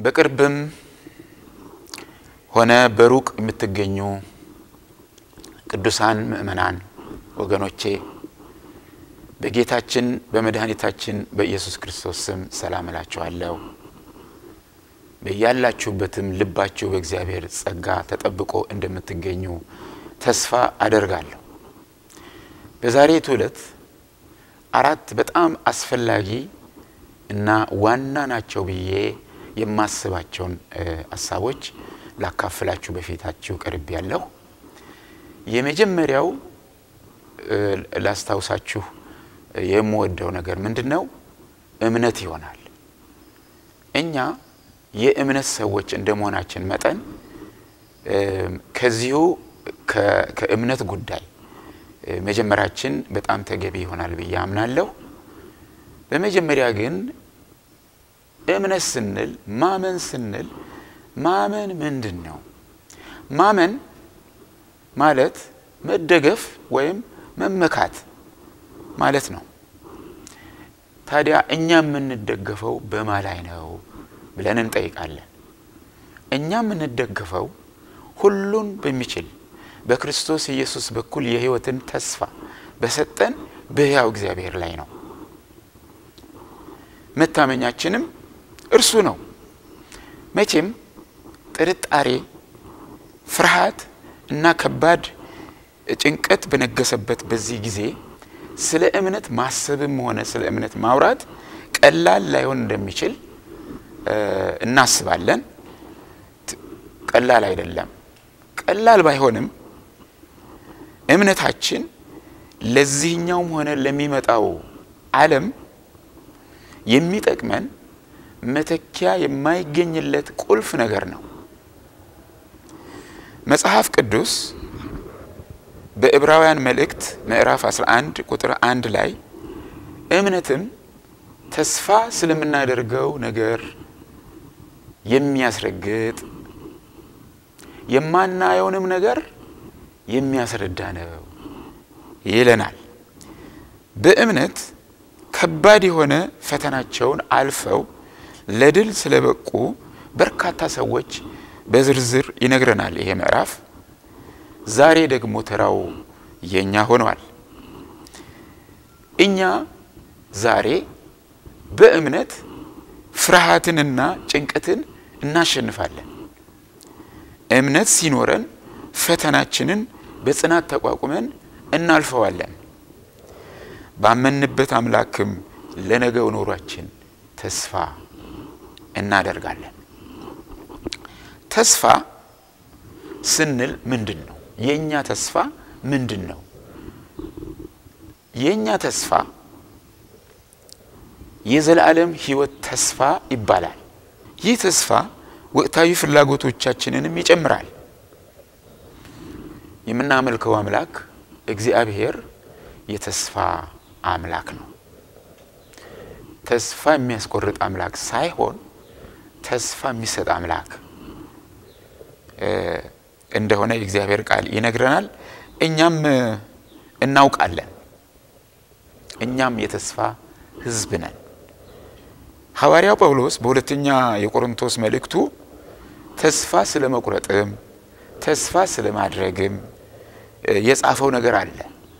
በቅርብም ሆነ በሩቅ የምትገኙ ቅዱሳን ምእመናን ወገኖቼ በጌታችን በመድኃኒታችን በኢየሱስ ክርስቶስ ስም ሰላም እላችኋለሁ። በያላችሁበትም ልባችሁ በእግዚአብሔር ጸጋ ተጠብቆ እንደምትገኙ ተስፋ አደርጋለሁ። በዛሬቱ ዕለት አራት በጣም አስፈላጊ እና ዋና ናቸው ብዬ የማስባቸውን ሀሳቦች ላካፍላችሁ በፊታችሁ ቀርብ ያለሁ። የመጀመሪያው ላስታውሳችሁ የምወደው ነገር ምንድን ነው? እምነት ይሆናል። እኛ የእምነት ሰዎች እንደ መሆናችን መጠን ከዚሁ ከእምነት ጉዳይ መጀመራችን በጣም ተገቢ ይሆናል ብዬ አምናለሁ። በመጀመሪያ ግን እምነት ስንል ማመን ስንል ማመን ምንድን ነው? ማመን ማለት መደገፍ ወይም መመካት ማለት ነው። ታዲያ እኛ የምንደገፈው በማ ላይ ነው ብለን እንጠይቃለን። እኛ የምንደገፈው ሁሉን በሚችል በክርስቶስ ኢየሱስ በኩል የሕይወትን ተስፋ በሰጠን በሕያው እግዚአብሔር ላይ ነው። መታመኛችንም እርሱ ነው። መቼም ጥርጣሬ፣ ፍርሃት እና ከባድ ጭንቀት በነገሰበት በዚህ ጊዜ ስለ እምነት ማሰብም ሆነ ስለ እምነት ማውራት ቀላል ላይሆን እንደሚችል እናስባለን። ቀላል አይደለም። ቀላል ባይሆንም እምነታችን ለዚህኛውም ሆነ ለሚመጣው ዓለም የሚጠቅመን መተኪያ የማይገኝለት ቁልፍ ነገር ነው። መጽሐፍ ቅዱስ በዕብራውያን መልእክት ምዕራፍ 11 ቁጥር አንድ ላይ እምነትም ተስፋ ስለምናደርገው ነገር የሚያስረግጥ የማናየውንም ነገር የሚያስረዳ ነው ይለናል። በእምነት ከባድ የሆነ ፈተናቸውን አልፈው ለድል ስለበቁ በርካታ ሰዎች በዝርዝር ይነግረናል ይሄ ምዕራፍ። ዛሬ ደግሞ ተራው የኛ ሆኗል። እኛ ዛሬ በእምነት ፍርሃትንና ጭንቀትን እናሸንፋለን። እምነት ሲኖረን ፈተናችንን በጽናት ተቋቁመን እናልፈዋለን። ባመንበት አምላክም ለነገው ኖሯችን ተስፋ እናደርጋለን። ተስፋ ስንል ምንድን ነው? የእኛ ተስፋ ምንድን ነው? የእኛ ተስፋ የዘላለም ሕይወት ተስፋ ይባላል። ይህ ተስፋ ወቅታዊ ፍላጎቶቻችንንም ይጨምራል። የምናመልከው አምላክ እግዚአብሔር የተስፋ አምላክ ነው። ተስፋ የሚያስቆርጥ አምላክ ሳይሆን ተስፋ የሚሰጥ አምላክ እንደሆነ የእግዚአብሔር ቃል ይነግረናል። እኛም እናውቃለን። እኛም የተስፋ ሕዝብ ነን። ሐዋርያው ጳውሎስ በሁለተኛ የቆሮንቶስ መልእክቱ ተስፋ ስለ መቁረጥም ተስፋ ስለ ማድረግም የጻፈው ነገር አለ።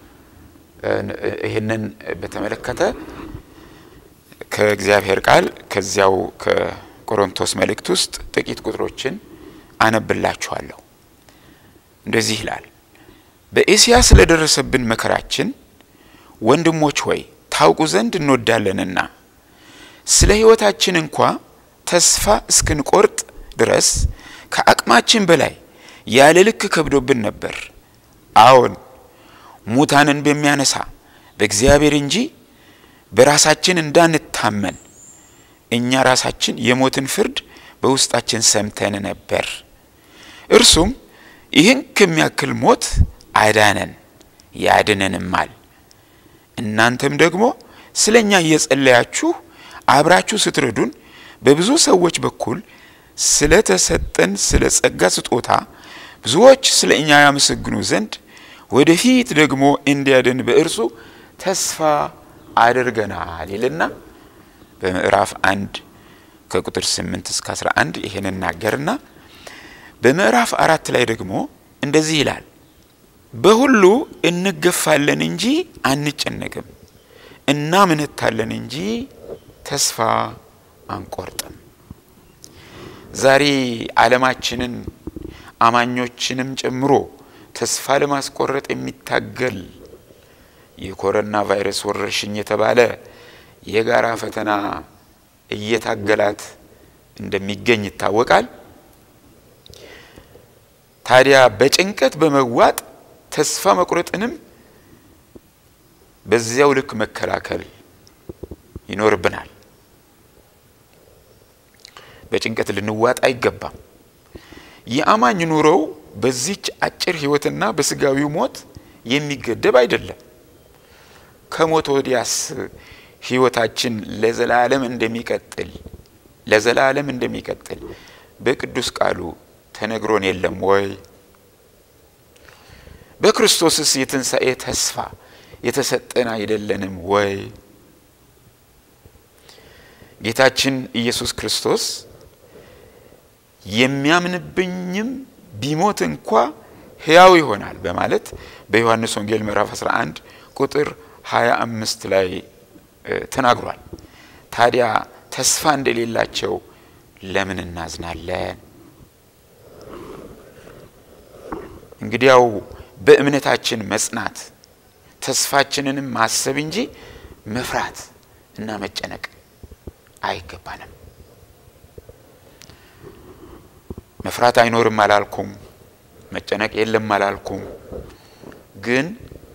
ይህንን በተመለከተ ከእግዚአብሔር ቃል ከዚያው ከቆሮንቶስ መልእክት ውስጥ ጥቂት ቁጥሮችን አነብላችኋለሁ። እንደዚህ ይላል። በኤስያ ስለደረሰብን መከራችን ወንድሞች ሆይ ታውቁ ዘንድ እንወዳለንና ስለ ሕይወታችን እንኳ ተስፋ እስክንቆርጥ ድረስ ከአቅማችን በላይ ያለ ልክ ከብዶብን ነበር። አዎን ሙታንን በሚያነሳ በእግዚአብሔር እንጂ በራሳችን እንዳንታመን እኛ ራሳችን የሞትን ፍርድ በውስጣችን ሰምተን ነበር። እርሱም ይህን ከሚያክል ሞት አዳነን ያድነንማል። እናንተም ደግሞ ስለ እኛ እየጸለያችሁ አብራችሁ ስትረዱን በብዙ ሰዎች በኩል ስለ ተሰጠን ስለ ጸጋ ስጦታ ብዙዎች ስለ እኛ ያመሰግኑ ዘንድ ወደፊት ደግሞ እንዲያድን በእርሱ ተስፋ አድርገናል ይልና በምዕራፍ አንድ ከቁጥር 8 እስከ 11 ይሄን እናገርና በምዕራፍ አራት ላይ ደግሞ እንደዚህ ይላል፣ በሁሉ እንገፋለን እንጂ አንጨነቅም፣ እናምነታለን እንጂ ተስፋ አንቆርጥም። ዛሬ ዓለማችንን አማኞችንም ጨምሮ ተስፋ ለማስቆረጥ የሚታገል የኮሮና ቫይረስ ወረርሽኝ የተባለ የጋራ ፈተና እየታገላት እንደሚገኝ ይታወቃል። ታዲያ በጭንቀት በመዋጥ ተስፋ መቁረጥንም በዚያው ልክ መከላከል ይኖርብናል። በጭንቀት ልንዋጥ አይገባም። የአማኝ ኑሮው በዚች አጭር ሕይወትና በስጋዊው ሞት የሚገደብ አይደለም። ከሞት ወዲያስ ሕይወታችን ለዘላለም እንደሚቀጥል ለዘላለም እንደሚቀጥል በቅዱስ ቃሉ ተነግሮን የለም ወይ? በክርስቶስስ የትንሣኤ ተስፋ የተሰጠን አይደለንም ወይ? ጌታችን ኢየሱስ ክርስቶስ የሚያምንብኝም ቢሞት እንኳ ሕያው ይሆናል በማለት በዮሐንስ ወንጌል ምዕራፍ 11 ቁጥር 25 ላይ ተናግሯል። ታዲያ ተስፋ እንደሌላቸው ለምን እናዝናለን? እንግዲያው በእምነታችን መጽናት ተስፋችንንም ማሰብ እንጂ መፍራት እና መጨነቅ አይገባንም። መፍራት አይኖርም አላልኩም፣ መጨነቅ የለም አላልኩም። ግን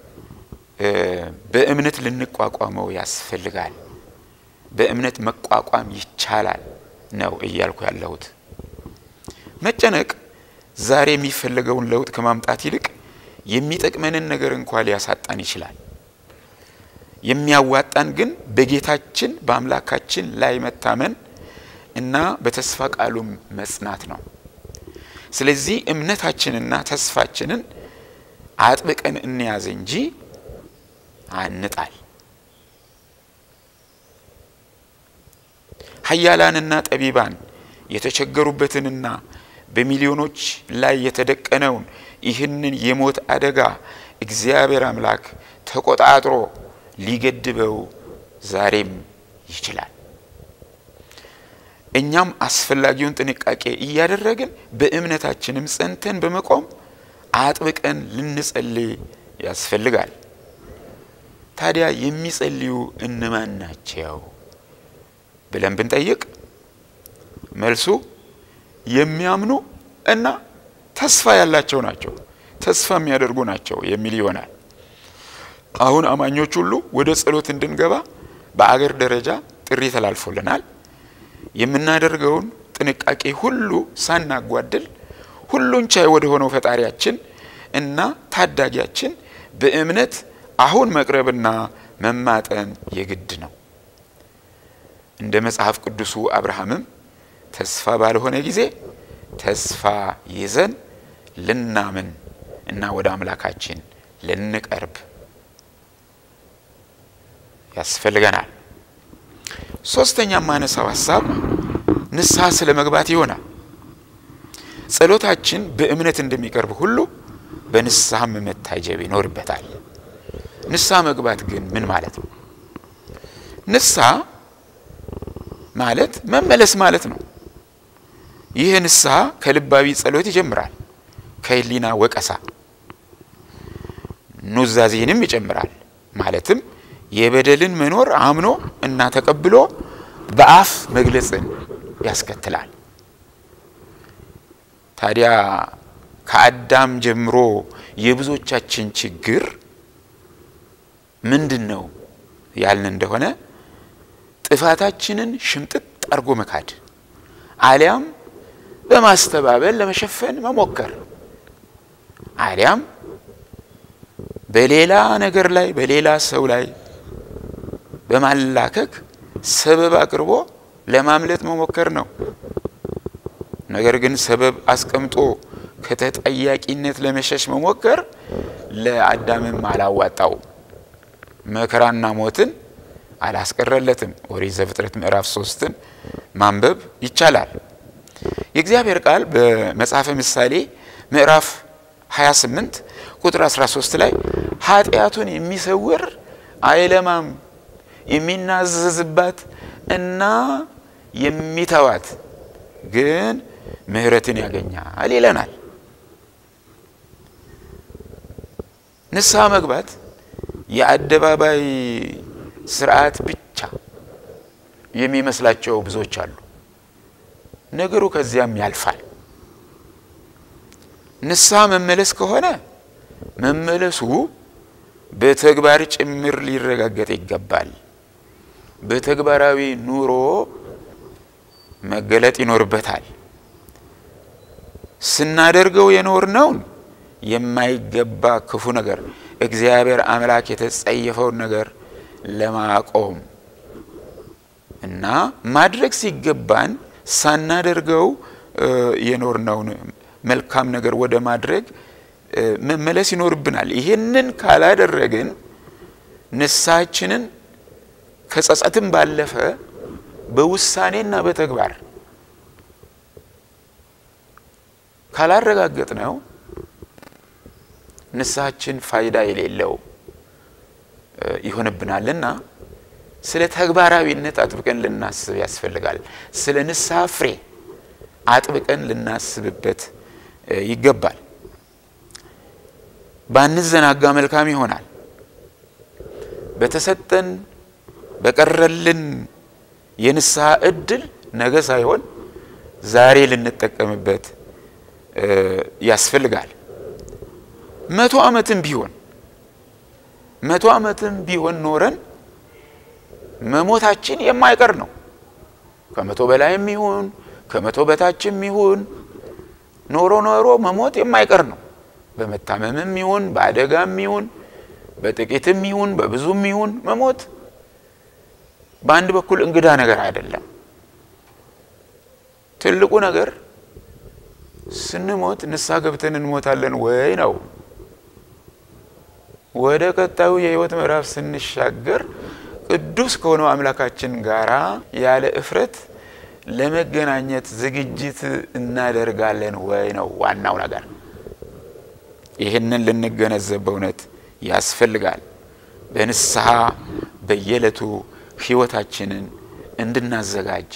በእምነት ልንቋቋመው ያስፈልጋል። በእምነት መቋቋም ይቻላል ነው እያልኩ ያለሁት። መጨነቅ ዛሬ የሚፈለገውን ለውጥ ከማምጣት ይልቅ የሚጠቅመንን ነገር እንኳ ሊያሳጣን ይችላል። የሚያዋጣን ግን በጌታችን በአምላካችን ላይ መታመን እና በተስፋ ቃሉም መጽናት ነው። ስለዚህ እምነታችንና ተስፋችንን አጥብቀን እንያዝ እንጂ አንጣል። ኃያላንና ጠቢባን የተቸገሩበትንና በሚሊዮኖች ላይ የተደቀነውን ይህንን የሞት አደጋ እግዚአብሔር አምላክ ተቆጣጥሮ ሊገድበው ዛሬም ይችላል። እኛም አስፈላጊውን ጥንቃቄ እያደረግን በእምነታችንም ጸንተን በመቆም አጥብቀን ልንጸልይ ያስፈልጋል። ታዲያ የሚጸልዩ እነማን ናቸው ብለን ብንጠይቅ መልሱ የሚያምኑ እና ተስፋ ያላቸው ናቸው፣ ተስፋ የሚያደርጉ ናቸው የሚል ይሆናል። አሁን አማኞች ሁሉ ወደ ጸሎት እንድንገባ በአገር ደረጃ ጥሪ ተላልፎልናል። የምናደርገውን ጥንቃቄ ሁሉ ሳናጓድል ሁሉን ቻይ ወደ ሆነው ፈጣሪያችን እና ታዳጊያችን በእምነት አሁን መቅረብና መማጠን የግድ ነው። እንደ መጽሐፍ ቅዱሱ አብርሃምም ተስፋ ባልሆነ ጊዜ ተስፋ ይዘን ልናምን እና ወደ አምላካችን ልንቀርብ ያስፈልገናል። ሶስተኛ ማነሳው ሀሳብ ንስሐ ስለ መግባት ይሆናል። ጸሎታችን በእምነት እንደሚቀርብ ሁሉ በንስሐም መታጀብ ይኖርበታል። ንስሐ መግባት ግን ምን ማለት ነው? ንስሐ ማለት መመለስ ማለት ነው። ይህ ንስሐ ከልባዊ ጸሎት ይጀምራል። ከህሊና ወቀሳ ኑዛዜንም ይጨምራል። ማለትም የበደልን መኖር አምኖ እና ተቀብሎ በአፍ መግለጽን ያስከትላል። ታዲያ ከአዳም ጀምሮ የብዙዎቻችን ችግር ምንድን ነው ያልን እንደሆነ ጥፋታችንን ሽምጥጥ አርጎ መካድ አሊያም በማስተባበል ለመሸፈን መሞከር አሊያም በሌላ ነገር ላይ በሌላ ሰው ላይ በማላከክ ሰበብ አቅርቦ ለማምለጥ መሞከር ነው። ነገር ግን ሰበብ አስቀምጦ ከተጠያቂነት ለመሸሽ መሞከር ለአዳምም አላዋጣው። መከራና ሞትን አላስቀረለትም። ኦሪት ዘፍጥረት ምዕራፍ ሶስትን ማንበብ ይቻላል። የእግዚአብሔር ቃል በመጽሐፈ ምሳሌ ምዕራፍ 28 ቁጥር 13 ላይ ኃጢአቱን የሚሰውር አይለማም፣ የሚናዘዝባት እና የሚተዋት ግን ምሕረትን ያገኛል ይለናል። ንስሐ መግባት የአደባባይ ስርዓት ብቻ የሚመስላቸው ብዙዎች አሉ። ነገሩ ከዚያም ያልፋል። ንስሐ መመለስ ከሆነ መመለሱ በተግባር ጭምር ሊረጋገጥ ይገባል። በተግባራዊ ኑሮ መገለጥ ይኖርበታል። ስናደርገው የኖርነውን የማይገባ ክፉ ነገር እግዚአብሔር አምላክ የተጸየፈውን ነገር ለማቆም እና ማድረግ ሲገባን ሳናደርገው የኖርነውን መልካም ነገር ወደ ማድረግ መመለስ ይኖርብናል። ይህንን ካላደረግን ንስሐችንን ከጸጸትም ባለፈ በውሳኔና በተግባር ካላረጋገጥ ነው ንስሐችን ፋይዳ የሌለው ይሆንብናልና ስለ ተግባራዊነት አጥብቀን ልናስብ ያስፈልጋል። ስለ ንስሐ ፍሬ አጥብቀን ልናስብበት ይገባል። ባንዘናጋ መልካም ይሆናል። በተሰጠን በቀረልን የንስሐ እድል ነገ ሳይሆን ዛሬ ልንጠቀምበት ያስፈልጋል። መቶ ዓመትም ቢሆን መቶ ዓመትም ቢሆን ኖረን መሞታችን የማይቀር ነው። ከመቶ በላይም ይሁን ከመቶ በታችም ይሁን ኖሮ ኖሮ መሞት የማይቀር ነው። በመታመምም ይሁን በአደጋም ይሁን በጥቂትም ይሁን በብዙም ይሁን መሞት በአንድ በኩል እንግዳ ነገር አይደለም። ትልቁ ነገር ስንሞት ንስሐ ገብተን እንሞታለን ወይ ነው። ወደ ቀጣዩ የሕይወት ምዕራፍ ስንሻገር ቅዱስ ከሆነው አምላካችን ጋራ ያለ እፍረት ለመገናኘት ዝግጅት እናደርጋለን ወይ ነው ዋናው ነገር። ይህንን ልንገነዘብ በእውነት ያስፈልጋል። በንስሐ በየዕለቱ ሕይወታችንን እንድናዘጋጅ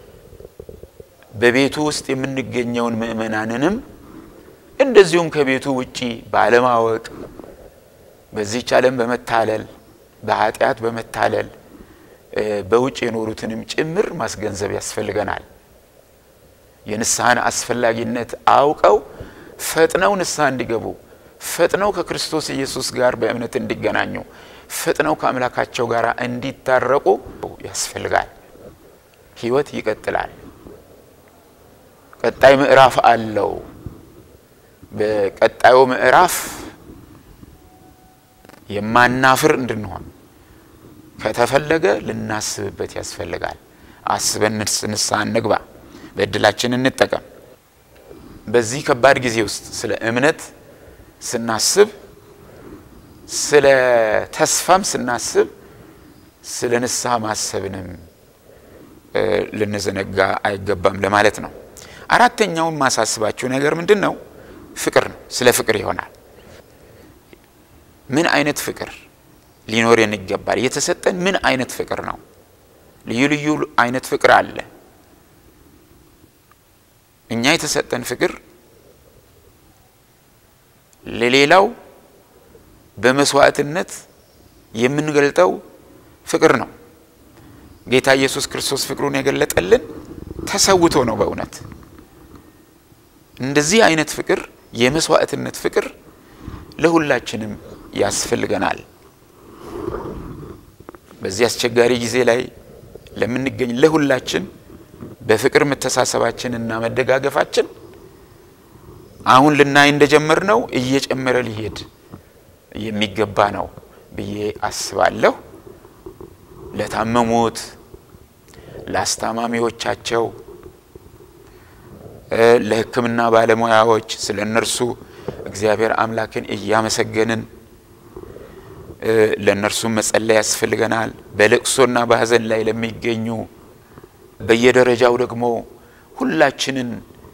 በቤቱ ውስጥ የምንገኘውን ምእመናንንም እንደዚሁም ከቤቱ ውጪ ባለማወቅ በዚህች ዓለም በመታለል በኃጢአት በመታለል በውጭ የኖሩትንም ጭምር ማስገንዘብ ያስፈልገናል። የንስሐን አስፈላጊነት አውቀው ፈጥነው ንስሐ እንዲገቡ፣ ፈጥነው ከክርስቶስ ኢየሱስ ጋር በእምነት እንዲገናኙ፣ ፈጥነው ከአምላካቸው ጋር እንዲታረቁ ያስፈልጋል። ሕይወት ይቀጥላል። ቀጣይ ምዕራፍ አለው። በቀጣዩ ምዕራፍ የማናፍር እንድንሆን ከተፈለገ ልናስብበት ያስፈልጋል። አስበን ንስሐ እንግባ፣ በእድላችን እንጠቀም። በዚህ ከባድ ጊዜ ውስጥ ስለ እምነት ስናስብ፣ ስለ ተስፋም ስናስብ፣ ስለ ንስሐ ማሰብንም ልንዘነጋ አይገባም ለማለት ነው። አራተኛውን ማሳስባችሁ ነገር ምንድን ነው? ፍቅር ነው። ስለ ፍቅር ይሆናል። ምን አይነት ፍቅር ሊኖረን ይገባል? የተሰጠን ምን አይነት ፍቅር ነው? ልዩ ልዩ አይነት ፍቅር አለ። እኛ የተሰጠን ፍቅር ለሌላው በመስዋዕትነት የምንገልጠው ፍቅር ነው። ጌታ ኢየሱስ ክርስቶስ ፍቅሩን የገለጠልን ተሰውቶ ነው። በእውነት እንደዚህ አይነት ፍቅር የመስዋዕትነት ፍቅር ለሁላችንም ያስፈልገናል። በዚህ አስቸጋሪ ጊዜ ላይ ለምንገኝ ለሁላችን በፍቅር መተሳሰባችንና መደጋገፋችን አሁን ልናይ እንደጀመርነው እየጨመረ ሊሄድ የሚገባ ነው ብዬ አስባለሁ። ለታመሙት፣ ለአስታማሚዎቻቸው፣ ለሕክምና ባለሙያዎች ስለ እነርሱ እግዚአብሔር አምላክን እያመሰገንን ለእነርሱም መጸለይ ያስፈልገናል። በለቅሶና በሐዘን ላይ ለሚገኙ በየደረጃው ደግሞ ሁላችንን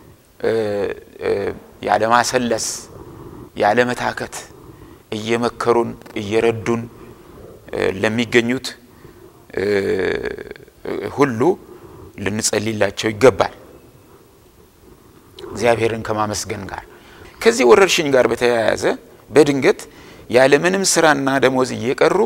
ያለማሰለስ ያለመታከት እየመከሩን እየረዱን ለሚገኙት ሁሉ ልንጸልይላቸው ይገባል። እግዚአብሔርን ከማመስገን ጋር ከዚህ ወረርሽኝ ጋር በተያያዘ በድንገት ያለምንም ስራና ደሞዝ እየቀሩ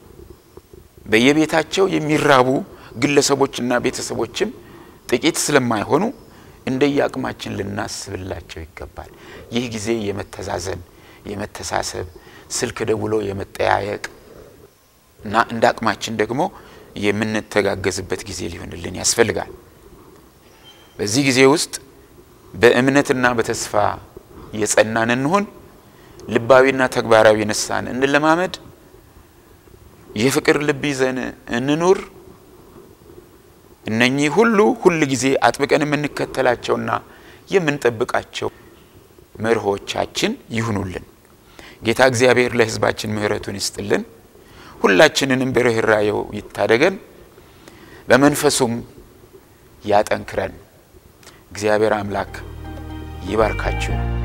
በየቤታቸው የሚራቡ ግለሰቦችና ቤተሰቦችም ጥቂት ስለማይሆኑ እንደየአቅማችን ልናስብላቸው ይገባል። ይህ ጊዜ የመተዛዘን የመተሳሰብ፣ ስልክ ደውሎ የመጠያየቅ እና እንደ አቅማችን ደግሞ የምንተጋገዝበት ጊዜ ሊሆንልን ያስፈልጋል። በዚህ ጊዜ ውስጥ በእምነትና በተስፋ የጸናን እንሁን። ልባዊና ተግባራዊ ንስሐን እንለማመድ። የፍቅር ልብ ይዘን እንኑር። እነኚህ ሁሉ ሁል ጊዜ አጥብቀን የምንከተላቸውና የምንጠብቃቸው መርሆቻችን ይሁኑልን። ጌታ እግዚአብሔር ለሕዝባችን ምሕረቱን ይስጥልን። ሁላችንንም በርኅራኄው ይታደገን፣ በመንፈሱም ያጠንክረን። እግዚአብሔር አምላክ ይባርካችሁ።